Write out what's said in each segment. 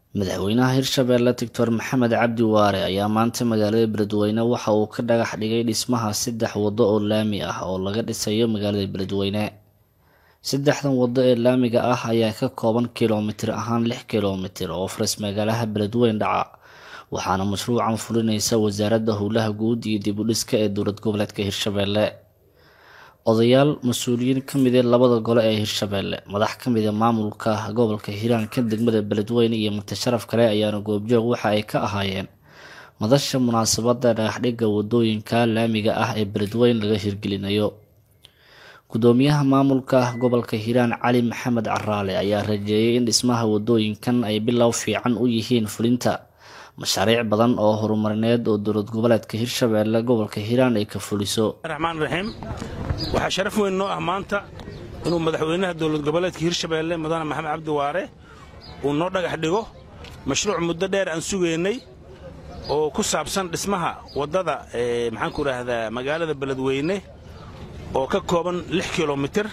madaxweynaha hirshabeelle doctor maxamed cabdi waare ayaa maanta magaalada beledweyne waxa uu ka dhagax dhigay dhismaha saddex waddo oo laami ah oo laga dhisayo magaalada beledweyne saddexdan waddo ee laamiga ah ayaa ka kooban kilomitir ahaan lix kilomitir oo faras magaalaha beledweyne dhaca waxaana mashruucan fulinaysa wasaaradda howlaha guud iyo dib u dhiska ee dowlad goboleedka hirshabeelle odayaal mas-uuliyiin ka mid ee labada gole ee hirshabeelle madax ka mid a maamulka gobolka hiiraanka degmada beledweyne iyo mutasharaf kale ayaana goobjoog waxa ay ka ahaayeen madasha munaasabada dhagaxdhigga wadooyinka laamiga ah ee beledweyne laga hirgelinayo gudoomiyaha maamulka gobolka hiiraan cali maxamed caraale ayaa rajeeyay in dhismaha wadooyinkan ay bilow fiican u yihiin fulinta mashaariic badan oo horumarineed oo dowlad goboleedka hirshabeelle gobolka hiiraan ay ka fuliso raxmaan raxiim waxaa sharaf weyn noo ah maanta inuu madaxweynaha dowlad goboleedka hirshabeelle mudane maxamed cabdi waare uu noo dhagax dhigo mashruuc muddo dheer aan sugaynay oo ku saabsan dhismaha waddada maxaanku idhaahdaa magaalada beledweyne oo ka kooban lix kilomitir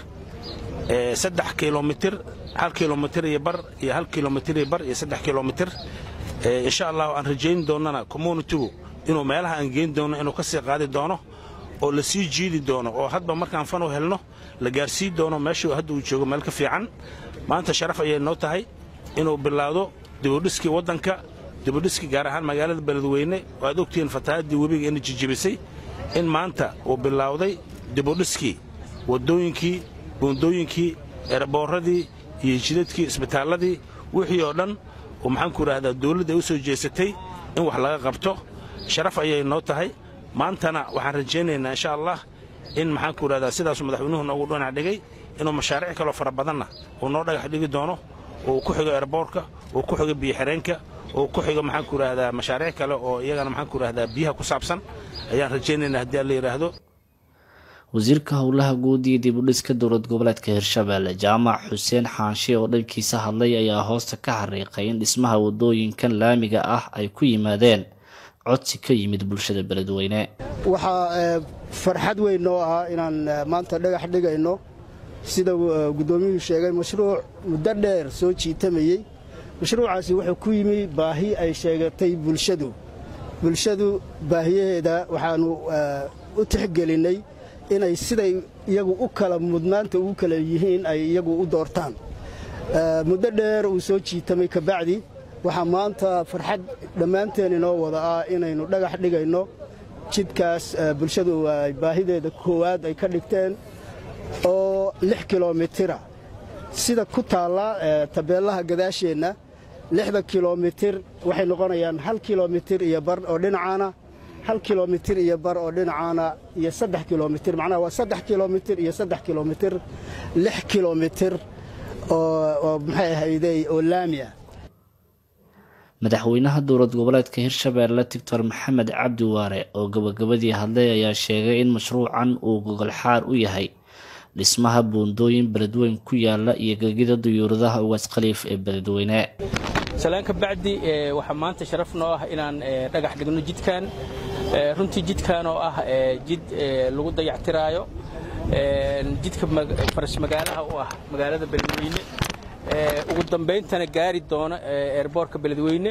saddex kilomitir hal kilomitir iyo bar iyo hal kilomitir iyo bar iyo saddex kilomitir insha allah aan rajayn doonnana communitigu inuu meelaha aan geyn doonno inuu ka sii qaadi doono oo la sii jiidi doono oo hadba markaan fanu helno la gaarsii doono meeshuu hadda uu joogo meel ka fiican maanta sharaf ayay noo tahay inuu bilaawdo dibudhiskii waddanka dibudhiskii gaar ahaan magaalada beledweyne oo aad ogtihiin fatahaddii webiga ina jijibisay in maanta uu bilaawday dibudhiskii waddooyinkii buundooyinkii eeraboorradii iyo jidadkii isbitaalladii wixii oo dhan oo maxaanku idhaahdaa dawladda ay u soo jeesatay in wax laga qabto sharaf ayay noo tahay maantana waxaan rajaynaynaa insha allah in maxaanku idhahdaa sidaasuu madaxweynuhu noogu dhanac dhigay inuu mashaariic kaloo fara badanna uu noo dhagax dhigi doono uu ku xigo erboorka uu ku xigo biyoxireenka uu ku xigo maxaanku idhahdaa mashaariic kale oo iyagana maxaanku idhahdaa biyaha ku saabsan ayaan rajaynaynaa haddii alla yidhaahdo wasiirka howlaha guud iyo dib u dhiska dowlad goboleedka hirshabeelle jaamac xuseen xaanshe oo dhankiisa hadlay ayaa hoosta ka xariiqay in dhismaha wadooyinkan laamiga ah ay ku yimaadeen codsi ka yimid bulshada beledweyne waxaa farxad weyn noo ah inaan maanta dhagax dhigayno sida guddoomiyuhu sheegay mashruuc muddo dheer soo jiitamayey mashruucaasi wuxuu ku yimi baahi ay sheegatay bulshadu bulshadu baahiyaheeda waxaannu u tixgelinnay inay siday iyagu u kala mudnaanta ugu kala yihiin ay iyagu u doortaan muddo dheer uu soo jiitamay kabacdi waxaa maanta farxad dhammaanteen inoo wada ah inaynu dhagax dhigayno jidkaas bulshadu ay baahideeda koowaad ay ka dhigteen oo lix kilomitira sida ku taalla tabeellaha gadaasheenna lixda kilomitir waxay noqonayaan hal kilomitir iyo bar oo dhinacaana hal kilomitir iyo bar oo dhinacaana iyo saddex kilomitir macnaha waa saddex kilomitir iyo saddex kilomitir lix kilomitir oo maxay ahaydey oo laami ah madaxweynaha dowlad goboleedka hirshabeelle doctor maxamed cabdi waare oo gabagabadii hadlay ayaa sheegay in mashruucan uu gogolxaar u yahay dhismaha buundooyin beledweyn ku yaala iyo gegida duyuuradaha ugaas khaliif ee beledweyne salaan ka bacdi waxaa maanta sharaf noo ah inaan dhagax dhigno jidkan runtii jidkan oo ah jid lagu dayactiraayo jidka faras magaalaha u ah magaalada beledweyne ugu dambayntana gaari doono eerboorka beledweyne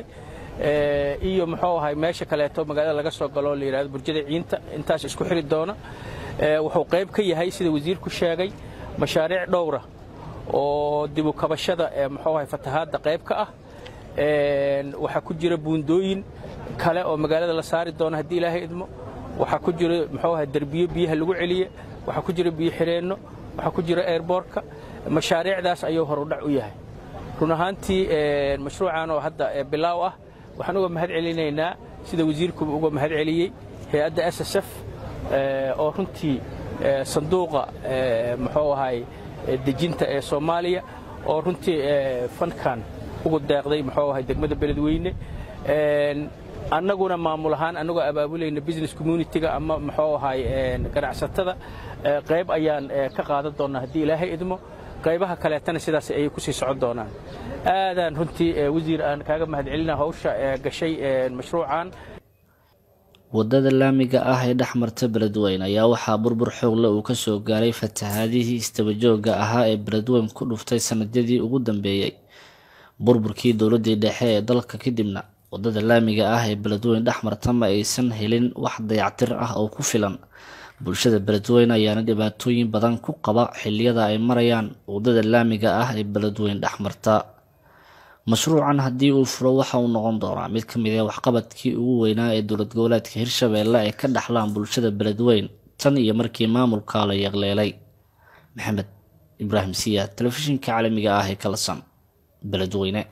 iyo muxuu ahay meesha kaleeto magaalada laga soo galo la yidhahdo burjada ciinta intaas isku xiri doona wuxuu qayb ka yahay sida wasiirku sheegay mashaariic dhowra oo dibu kabashada muxuu ahay fatahaadda qayb ka ah waxaa ku jira buundooyin kale oo magaalada la saari doono haddii ilaahay idmo waxaa ku jira muxuu ahay derbiyo biyaha lagu celiye waxaa ku jira biyo xireenno waxaa ku jira eerboorka mashaariicdaas ayuu horudhac u yahay run ahaantii mashruucan oo hadda bilaaw ah waxaan uga mahad celinaynaa sida wasiirkuba uga mahad celiyey hay-adda s s f oo runtii sanduuqa muxuu ahay dejinta ee soomaaliya oo runtii fankan ugu deeqday muxuu ahay degmada beledweyne annaguna maamul ahaan annagoo abaabulayna business communitiga ama muxuu ahay ganacsatada qayb ayaan ka qaadan doonnaa haddii ilaahay idmo qaybaha kaleetana sidaas ayay ku sii socon doonaan aadaan runtii wasiir aan kaaga mahad celina hawsha gashay mashruucan waddada laamiga ah ee dhex marta beledweyne ayaa waxaa burbur xoogle uu ka soo gaaray fatahaadihii istabajooga ahaa ee beledweyne ku dhuftay sannadyadii ugu dambeeyey burburkii dowladii dhexe ee dalka kadibna wadada laamiga ah ee beledweyne dhexmarta ma aysan helin wax dayactir ah oo ku filan bulshada beledweyne ayaana dhibaatooyin badan ku qaba xiliyada ay marayaan wadada laamiga ah ee beledweyne dhexmarta mashruucan haddii uu furo waxa uu noqon doonaa mid ka mid ah waxqabadkii ugu weynaa ee dowlad goboleedka hirshabeelle ay ka dhaxlaan bulshada beledweyne tan iyo markii maamulka la yeeqleelay maxamed ibraahim siyaad telefishinka caalamiga ah ee kalasan beledweyne